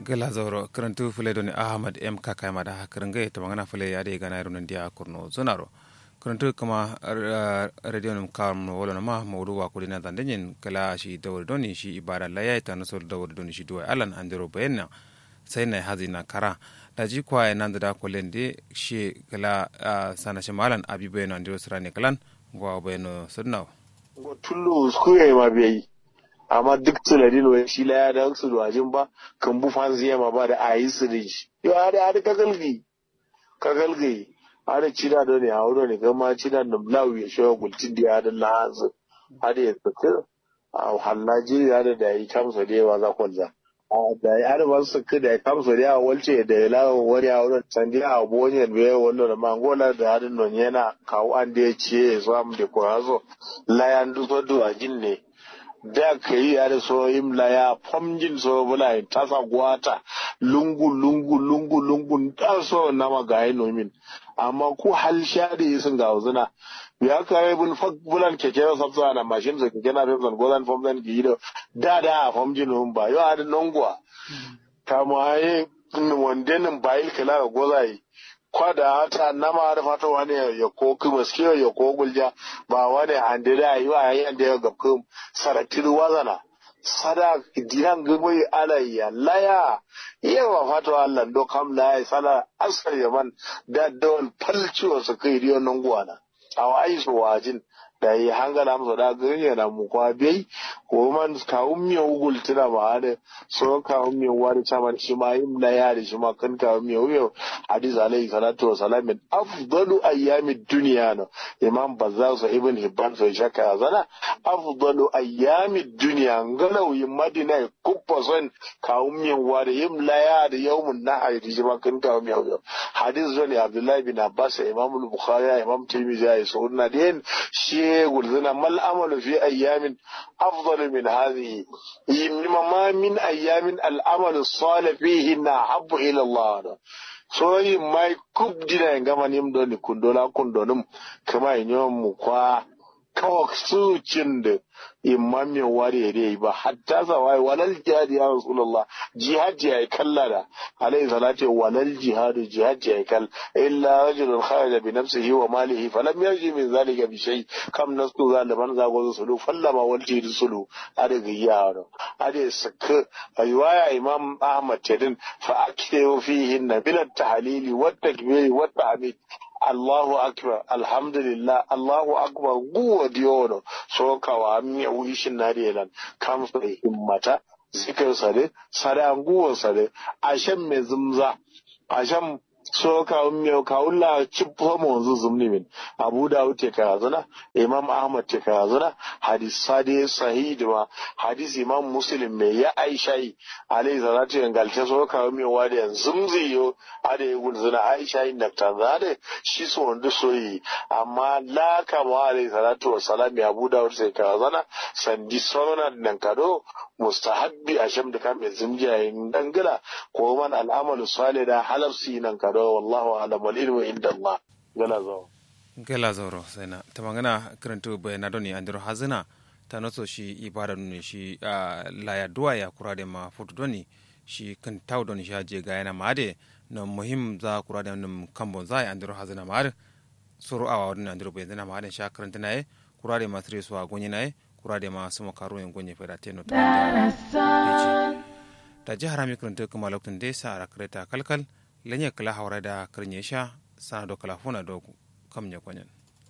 gala zoro karantu fule doni ahmad m kaka ma da karanga ta magana fule ya de gana runan dia kurno zonaro karantu kama radio num kam no wala ma mawdu wa kulina dandenyen kala shi dawr doni shi ibada la ya ta nasol dawr doni shi duwa alan andero bayenna sai na hazina kara da ji kwa ya nan da kulen de shi kala sana shi malan abibo no andero srani kalan gwa bayeno sunnaw go tullu skuye ma bai amma duk tunanin wai shi la ya da su wajin ba kan bu fanzi ma ba da ayi su da shi yo ada ada ka galgi ka galgi ada cida da ne a wuro ne gama cida da lawu ya shawo gultin da ya da lahazu ada ya tsaka a hallaji ya da da yi kamsa da yawa za kwalza da ya da wasu ka da ya kamsa da yawa walce da ya lawa wani a wurin sandi a abuwan bai wannan da mangola da hadin non yana kawo an da ya ce ya samu da kwazo layan duso duwa jin ne da ka yi a da so imla ya famjin so bula ta sa gwata lungu lungu lungu lungu ta so na magaye nomin amma ko hal sha da yi sun ga uzuna ya ka yi bul fak bulan keke na sabsa na mashin su keke na femsan gozan famsan ki yi da da a famjin nomin ba yau a da nongwa kama yi wandenin bayil kala ga gozaye kwada hata nama da fata wani ya ko kuma skiyo ya ko gulja ba wani ande da yi wa yayin da ya gabku saratir wazana sada dinan gagwai alayya laya yawa fata Allah do kam la sala asar yaman da dawal falciwa su kai riyo nan gwana a wai su wajin da yi hangana masa da ganye na mu kwa bai ko man kawun miya ugul tuna ma da so kawun miya wari chaman shi ma yin na ya da shi ma kan kawun miya miya hadis alayhi salatu wa salam min afdalu ayyamid dunya no imam bazzar sa ibn hibban so shaka zana afdalu ayyamid dunya ngalau yin madina kuppa son kawun miya wari yin la ya da yawmun nahar da shi ma kan kawun miya miya hadis zani abdullahi bin abbas imam al-bukhari imam tirmidhi ya sunna den shi gulzina mal amalu fi ayyamin afdalu min hadhihi yimma ma min ayyamin al amalu salih fihi na habbu ila Allah so yi mai kubdina ngama nim do ni kundola kundonum kama inyo mu kwa kawak su cinde imam ya ware dai ba hatta zawai walal jihad ya rasulullah jihad ya kalla da alayhi salatu walal jihad jihad ya kal illa rajulun kharaja bi nafsihi wa malihi falam yarji min zalika bi shay kam nasu zaliman zago sulu fallama wal jihad sulu ada ga yaro ada saka riwaya imam ahmad tadin fa akhiru fihi nabil tahlili wat takbir wat tahmid Allahu akbar alhamdulillah Allahu akbar guwa diyono so kawa miya wishin na relan kamsa da himmata zikir sare sare anguwa sare ashen mai zumza ashen so ka miya kawulla cippo mo wanzu zumni min abu dawud te karazana imam ahmad te karazana hadis sade sahih ma hadis imam muslim me ya aisha yi alayhi salatu yan galte so ka miya wadi yan zumzi yo ade yugul zuna aisha yi nakta zade shi so wanda so yi amma la kama alayhi salatu wassalam ya abu dawud te karazana sandi sonona nan kado mustahabbi a sham da kame zimjiyayin dangala ko man al'amalu salih da halarsi nan kado wallahu alam wal ilmu inda Allah gala zo gala zoro saina ta magana karanto bayana doni andiro hazina ta noso shi ibada doni shi laya duwa ya kura da ma futu doni shi kan taw doni shi je ga yana made na muhim za kura da num kambon za andiro hazina made suru awa wadin andiro bayana made sha karanta naye kura da ma sire suwa gonye naye kurade ma sama karo en gonye fera teno ta ta jihar mi kurante kuma lokacin da sa ara kreta kalkal lenye kala hawra da karnye sha sana do kala funa do kam nya kwanyan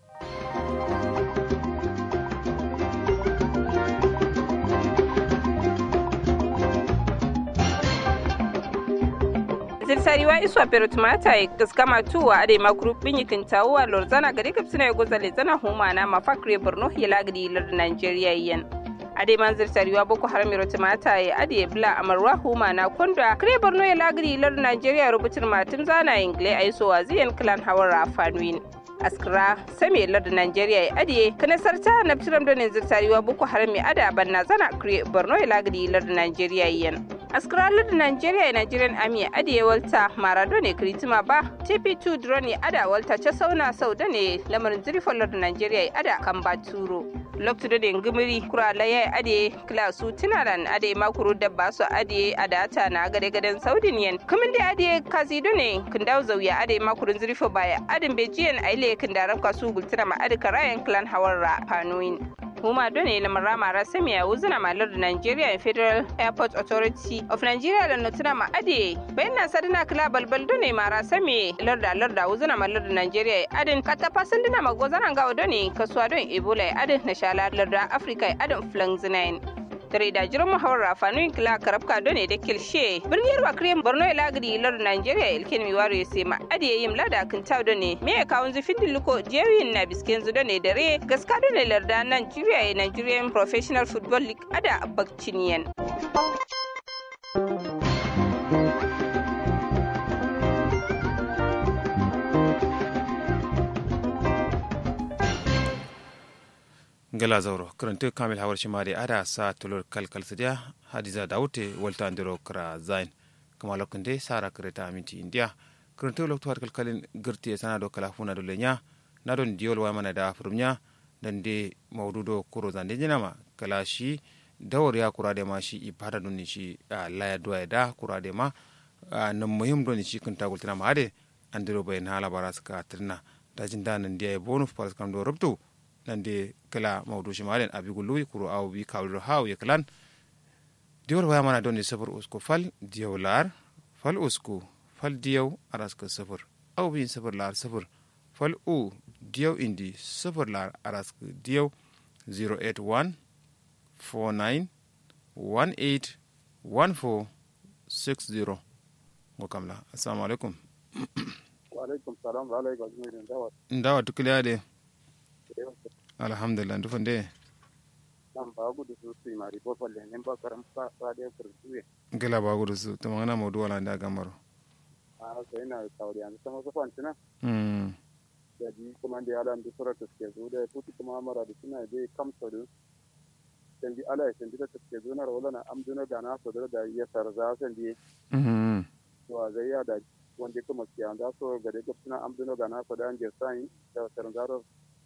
zirsariwa iswa pero tumata e gaskama tuwa ade ma group bin yikin tawuwa lorzana gari kapsina ya gozale zana humana ma fakre borno hila gadi lar nigeria yen ade man zirsariwa boko haram ro tumata e ade bla amarwa humana konda kre borno ya lagadi lar nigeria rubutin matin zana ingle aiso waziyan clan hawara fanwin askira same lar nigeria ya adiye kana sarta na ptiram da zirsariwa boko haram ya ada banna zana kre borno ya lagadi lar nigeria yen askaralar da nigeria e nigerian army ade walta marado ne kritima ba tp2 drone ada walta ce sauna sau da ne lamarin zirfolar da nigeria ada kan baturo loktu da ngimiri kura laya ade klasu tinaran ade makuru da basu ade adata na gade gaden saudin yen kumin da ade kazido ne kindau zauya ade makurun zirfo baya adin bejiyan aile kindaran kasu gultira ma ade karayan clan hawarra panoin huma done na marama rasami a wuzuna malar da Nigeria Federal Airport Authority of Nigeria da notuna ma ade bayan na sadina kila balbal done ma rasami larda larda wuzuna malar da Nigeria adin kata fasin dina ma gozanan gawa done kasuwa don Ebola adin na shala larda Africa adin flangzinain tare da jiran muhawar rafanin kila karafka don ne da kilshe birniyar bakriyan borno ya lagari lar nigeria ilkin mi waro sai ma adiye yim lada kan taw don ne me ya kawun zufin dilluko jerin na bisken zu don ne dare gaska don ne larda nigeria nigerian professional football league ada bakciniyan gala zauro karanta kamil hawar shi mari ada sa tulur kalkal sidiya hadiza daute walta andiro kra zain kama lokun de sara kreta aminti india karanta lokto har kalkalin girti sana do kala funa do lenya na don diol wa mana da furumnya dan de mawdudo kuro zande jinama kala shi dawar ya kura de ma shi ibada don shi laya do da kura de ma nan muhim don shi kun tagultina ma ade andiro bayin hala baraska tirna dajin danan dia bonu faras kam do rubtu nande kala mawdu shimalen abi gulluwi kuro aw bi kawliro haw ye kalan diwal waya mana donde safar usku fal diyaw lar fal usku fal diyaw araska safar aw bi safar lar safar fal u diyaw indi safar lar araska diyaw 081 49 18 14 60 ngo kamla assalamu alaikum wa alaikum salam wa alaikum ndawa ndawa tukilade alhamdulillah ndufan de nan ba gudu su su mari bo falle nen ba karam sa sa de kurtuye gela ba gudu su to mangana modu wala nda gamaro a sai na tawri an sama so fantina mm da ji kuma da ala ndu sura ta ke zo da puti kuma mara da suna de kam so do sen di ala sen di ta ke zo na rola na am duna da na so da da ya sarza sen di mm to a zai ya da wanda kuma kiyan da so ga da suna am duna da na so da an je sai da sarza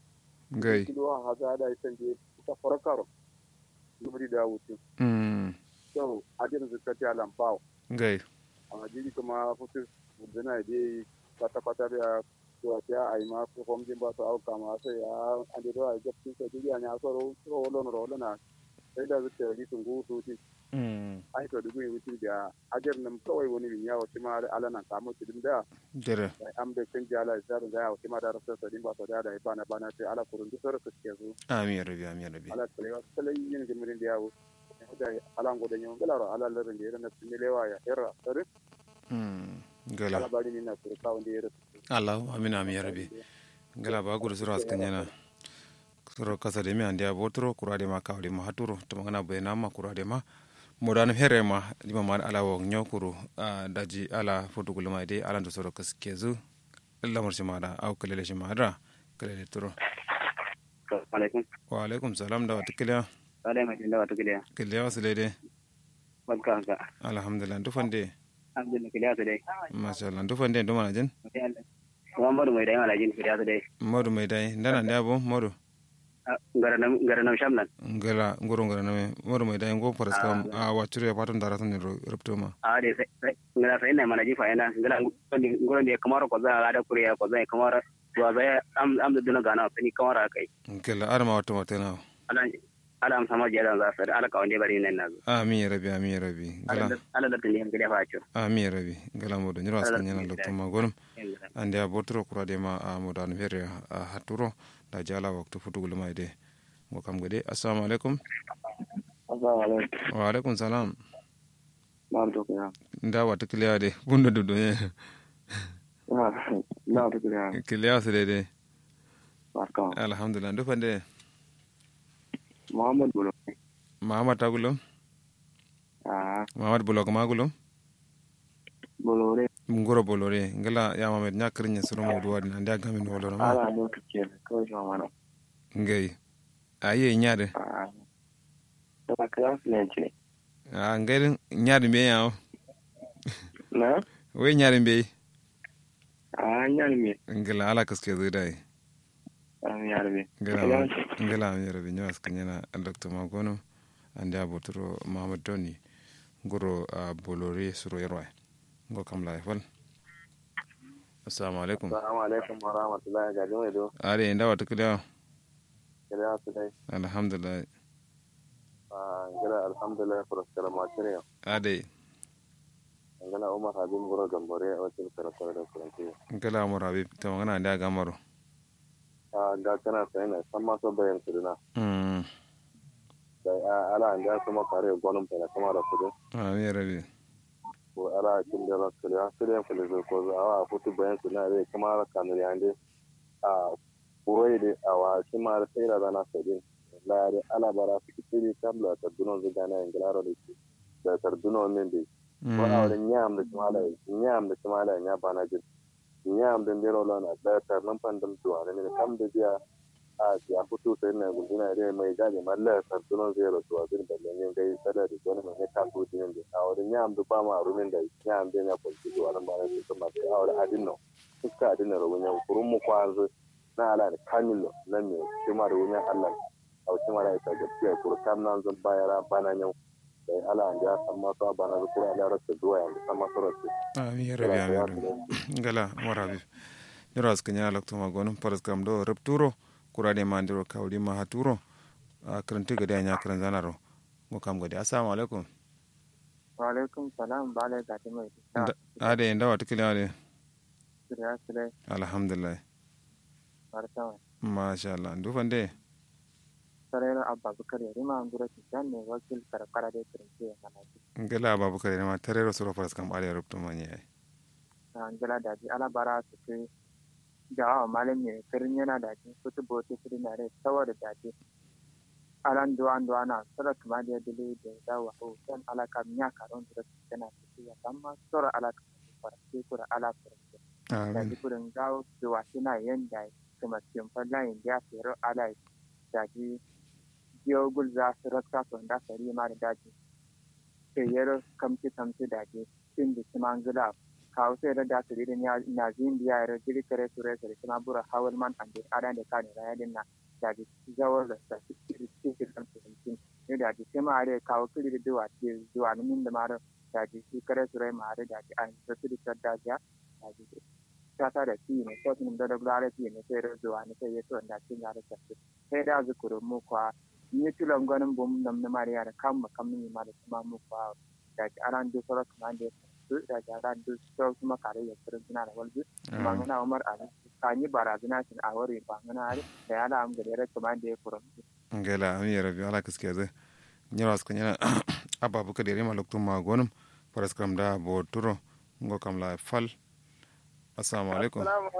gai kilo a haza da ita je ta farkar lubri da wuce mm so a jin zakati alam bawo gai a jiri kuma futu dana je kwata kwata da to ta ai ma ko hom din ba to au kama sai ya an da a ga tin sai ya nya so ro ro lo ro lo na sai da zuke ri tungu su ti mm ai to dugu wuti da ajar nan kawai wani bin yawo shi ma ala nan kamo tidin da dere am da kan jala da da yawo shi ma da rasa sadin ba to da da bana bana sai ala kurun duk sura suke zo amin rabi amin rabi ala kalewa kala yin gimirin da yawo da ala ngoda nyon gala ala larin da yana timilewa ya era sare mm ala gala bari ni na kurka wanda ya rasu allah amin amin rabi gala ba gudu sura askan yana suro kasa de mi ande abotro kurade ma kawde ma haturo to mangana bayna ma kurade ma modan here ma lima ma ala wo nyokuru daji ala fotugul ma de ala ndo soro kaskezu lamar shi ma da au kalele shi ma da kalele turo alaikum wa alaikum salam da wata kiliya sale mai da wata kiliya kiliya wasu daidai barka ka alhamdulillah dufan de alhamdulillah kiliya su dai masha Allah dufan de duma na jin Muhammadu mai dai malajin kiliya su dai modu mai dai ndana ne abo modu gara nam sham nan ngala ngoro ngara na modu mai dai ngo paras kam a wacure patun dara tan rupto ma a de ngara sai ne malaji fa yana ngala ngoro ne kamar ko za ga da kuriya ko za kamar to za am am da duna gana sani kamar kai ngala arma wata wata na ala ala am sama jada za sa ala ka wande bari nan nazo amin ya rabi amin ya rabi ngala ala da tuni ngala fa cho amin ya rabi ngala modu nyiro askan yana dokto ma gonum ande a botro kurade ma a modu an fere a haturo da jala waktu futugul mai de ngo kam gade assalamu alaikum assalamu alaikum wa alaikum salam na to kira nda wata kiliya de bunda dudu ne na to kira kiliya su daidai barka alhamdulillah dufan de muhammad bulo mahamad tagulum ah mahamad bulok magulum bolore ngoro bolore ngala ya mamed nyakrinya suru modu wadi ande agamin woloro ma ala no kike ko shi mana ngai aye nyaade ah da class ne ce a ngairin nyari be yawo na we nyari be a nyar me ngila ala kaske zai dai an yar me ngila ngila mi rabi nyawas kanyana dr magono ande abotoro mahamad doni ngoro a bolore suro yarwa ngo kam la fal assalamu alaikum assalamu alaikum wa rahmatullahi ga jama'a do are inda wata kida kira su dai alhamdulillah a ngira alhamdulillah furaskara matire ade ngala umar habib goro gambore a wacin karakar da kuranci ngala mo rabi ta magana da gamaro a ga kana sai na san ma so bayan kudina mm da ala an da kuma kare gonin fela kuma da kudin ami rabi ko ala kin da rasul ya sire fele ko za a futu bayan kudina dai kuma ra kanuri ande a kuroi de awa kuma ra sai da na sadin la de ala bara su kiri tabla ta dunon zuga na ngilaro da da tarduno min dai ko awre ñaamde cumala ñaamde cumala e ñabanaji ñaamde ndirolon a ɓeeter non pandem duwane mine kamde biya a si a fututa enne gundina re may gaƴe ma leeter dunon zero duwadin belle min gay salade joni mi ne kaltudininde awre ñaamde bama ruminde ñaamde ñapol si duwana mbane sitomate awre adinno fuska adinero wuñam kurummu kwanze na alani kamillo nanni cimare wuña allah aw cimara e tague piya pour kamnan zon bayara bana ñaw sai ala an ja san masu abana da kura ala rasa zuwa yanzu san masu rasa. ami rabi ami rabi ngala mo rabi nyoro aska nyala lokto ma gonum paras kam do repturo kurade ma ndiro kawdi ma haturo a karanta gade anya karan zanaro mo kam gade assalamu alaikum wa alaikum salam ba alai gati mai ade nda wata kila ade sirya sire alhamdulillah martawa masha Allah ndu fande sarayar abba bukar ya rima an gura tijan ne wakil karkara da kirince ya kana ji ngala ababakar ma tarero soro paras kam ade repto ma nyai an gila da ji ala bara su ke jawa malam ne kirin yana da ji su tubo su kiri na rai saboda da ji alan duwa duwa na sura kuma da dole da dawa o kan ala kam nya karon da su kana su ya amma sura ala kam fara sai kura ala fara da ji kurin gawo duwa suna yanda kuma cikin fallayin da ya fero ala da ji jiyo gul za su rakta su da sari ma da daji sai yaro kamci kamci daji sin da kuma gila kawo sai da da su ridin na zin biya yaro jiri kare su rai sai kuma bura hawal man ande adan da kane raya din na daji zawar da sa kiri kiri kan su hintin ne daji sai ma are kawo kiri da duwa ce zuwa min da mara daji shi kare su rai ma are daji an su kiri ta daji daji ta ta da shi ne ko tun da da gulare shi ne sai zuwa ne sai ya to da cin gare ta sai da zukuru mu kwa ni tulan ganin bom nam na mariya da kam ma kam ni ma da kuma mu kwa da ki aran do soro kuma da su da ki aran do soro kuma kare ya soro suna da walbi ma ngana umar ali ka ni barazana tin a wari ba ngana ali da ya da am gare ra kuma da ya furo ngela ami rabi ala kaske ze nyawas ko nyana abba buka de rema lokto ma gonum paras kam da bo turo ngo kam la fal assalamu alaikum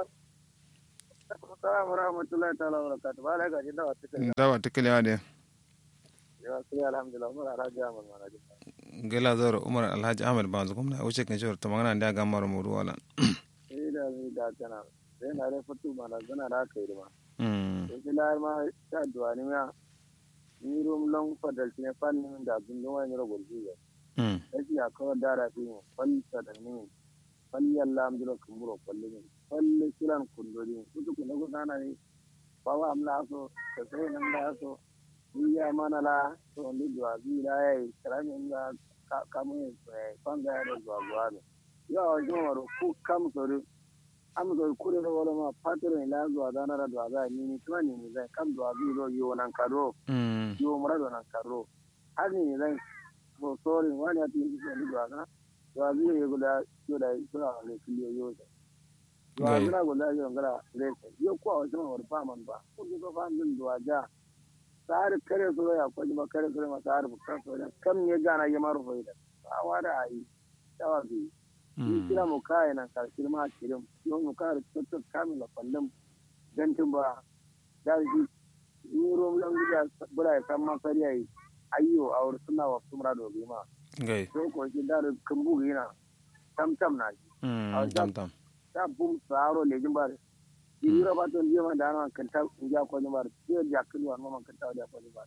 Assalamu warahmatullahi ta'ala wa barakatuh. Ba la gaji dawa take. dawa tikile ade Ya sai alhamdulillah mun ara ga mun mana ji. ngela zoro umar alhaji ahmed banzu kuma na uche kan shawar tamangana nda gamar mu ruwala Ni da ni da kana. Sai na da fatu mana gana da kai ma. mm Sai la ma ta duwa ni ma. Ni rum long fadal ne fan ni da gun wa ni ro golji ya. mm Sai ya kawo dara fi mu fal ta da ni. Fal yalla am dilo kumburo kullu ni. Fal kilan kullu ni. Kutu kun go sana ni. Bawa amla so sai nan da so. iya mana la to ndi dwa bi la ai karami nga kamu kwanga ya dwa dwa ne yo jo waro ku kam so ru am so ku ro wala ma patro ila dwa da na dwa da ni ni tuma ni ni zai kam dwa bi ro yo nan karo mm yo mura do nan karo har ni zai so sorry wani ati ni so ni dwa na dwa bi yo guda yo da so na le kiliyo yo da dwa Ngai. na guda yo ngara le yo ko wa jama war pa man ba ko ko fa min dwa ja tsari kare su ya kwaji ba kare su ma tsari ba kan su kam ne gana ya maru faida ba wa da ayi tawa bi ni kira mu kai nan ka kirma kirim yo mu kare tuttu kamin la kallum dantin ba da shi ni rom lan gida bura ya san ma sariya yi ayyo a wurin suna wa sumra do bi ma ngai to ko shi da kan bugu yana tam tam na shi mm tam tam ta bum saro le jimbar yiro ba to ndiyo ma dano kan ta nja ko ni mar tiyo ja kulu an ma kan ta ja ko ni mar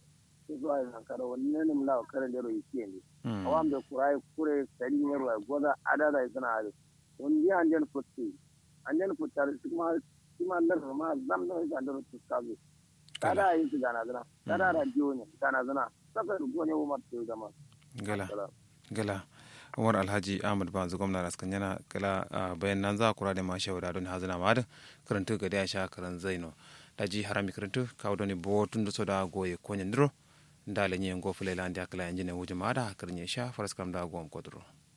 zuwa yan kara wani ne mula kare da royi ke ne awam da kurai kure sari ne ruwa goza adada suna hali wani ya anjen futti anjen futtar kuma kuma lar ma zam da ga da futta zo kada yi su gana zana kada radio ne gana zana saka rugo ne umar to da ma gala gala umar alhaji ahmad banzu gwamna raskan yana kala bayan nan za kura da ma shawara don hazina ma da karanta ga da sha karan zaino daji harami karanta kawo doni bo tun da soda goye konyen dro ndale nyen go fulai landi akala yanjine wujuma da karnye sha faras kam da gom kodro